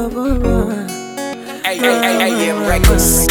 AM Records.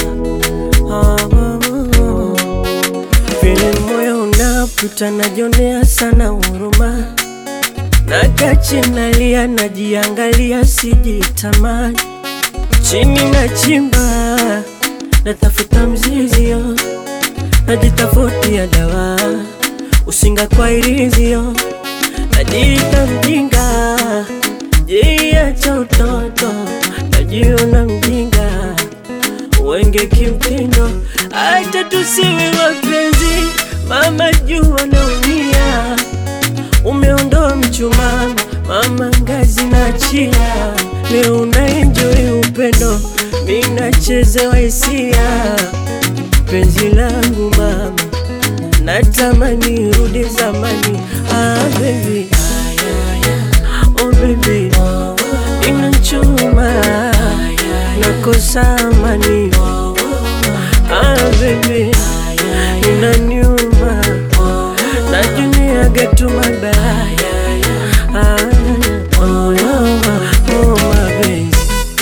Vile moyo unaputa najionea sana huruma, nakaa nalia, najiangalia, sijitamani, chini na chimba, natafuta mzizio, najitafutia dawa, usinga kwa irizio, najiita mjinga, jiacha utoto, najiona mjinga wenge kimtindo, acha tusiwe wapenzi. Mama jua naumia, umeondoa mchumaa, mama ngazi na chia, leo una enjoy upendo, mimi nachezewa hisia, penzi langu mama, natamani rudi zamani. Ah baby, oh baby, inachuma nakosa amani. Ah baby, inaniuma, najuniaga tu mabaya. Ah, oh, oh, oh, my baby.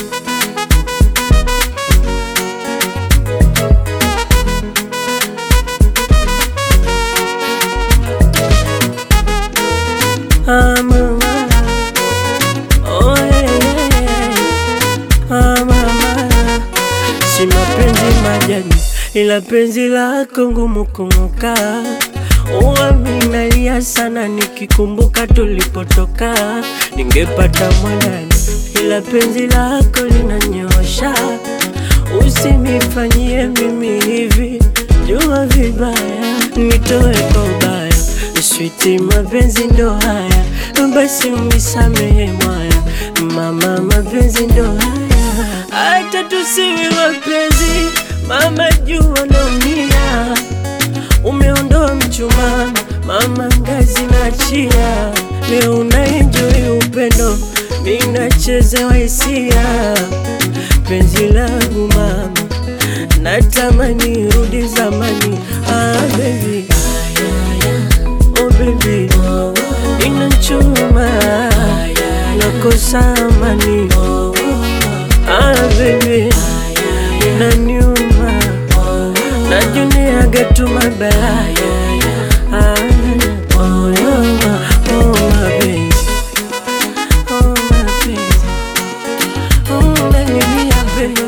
Ah, mama. Oh, yeah, yeah, yeah. Ah, mama. Si mapenzi majani, ila penzi lako ngumu kung'oka. Huwa minalia sana nikikumbuka tulipotoka, ningepata mwanani, ila penzi lako linanyosha. Usinifanyie mimi hivi, jua vibaya, nitoe kwa ubaya. Switi, mapenzi ndo haya, basi unisamehe mwaya. Mama, mapenzi ndo haya, hata tusiwe wapenzi. Mama, jua naumia, umeondoa mchumaa, mama ngazi na chia, leo una enjoy upendo, mimi nachezewa hisia, penzi langu mama, natamani rudi zamani. Ah, baby. Oh baby, inachuma, nakosa amani. Ah baby, inaniuma, najuniaga tu mabaya. Ah, oh, oh, oh, my baby. Oh, my baby. Oh, baby, yeah, baby.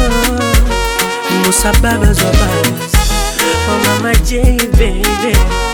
Oh, Musa babas wa babas. Oh, mama J, baby.